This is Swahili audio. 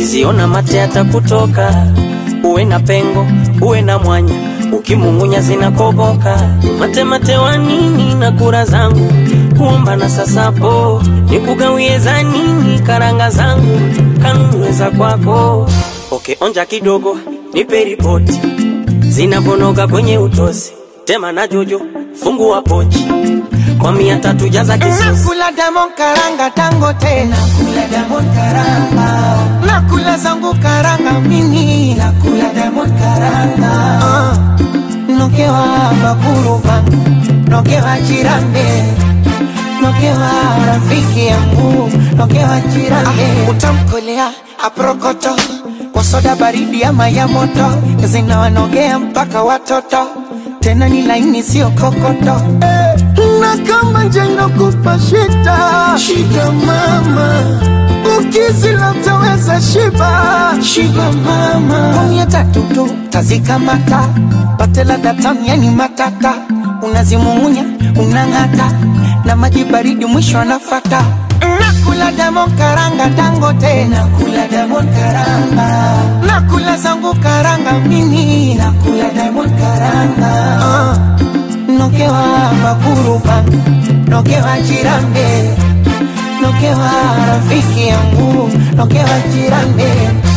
ukiziona mate atakutoka. Uwe na pengo, uwe na mwanya, ukimung'unya zinakoboka. Mate mate wa nini na kura zangu kuomba na sasapo, nikugawie za nini karanga zangu kanunue za kwako. Oke, onja kidogo, nipe ripoti zinavonoga kwenye utosi, tema na jojo, fungua pochi kwa mia tatu jaza kisosi. Nakula Diamond karanga tango tena Nakula Diamond karanga Nakula zangu karanga mimi Nakula Diamond karanga uh, Nokewa bakuru bangu Nokewa chirambe Nokewa rafiki yangu Nokewa chirambe ah, Utamkolea aprokoto Kwa soda baridi ama ya moto Zinawanogea mpaka watoto Tena ni laini sio kokoto eh na kama njano kupa shida shida mama ukizila utaweza shiba shiba mama kumi tatu tu tazikamata patela datam yani matata unazimumunya unang'ata na maji baridi mwisho anafata nakula Diamond karanga dangote nakula Diamond karanga nakula zangu karanga mimi nakula Diamond karanga uh nokewa bakuruba nokewa chirambe nokewa rafiki yangu nokewa chirambe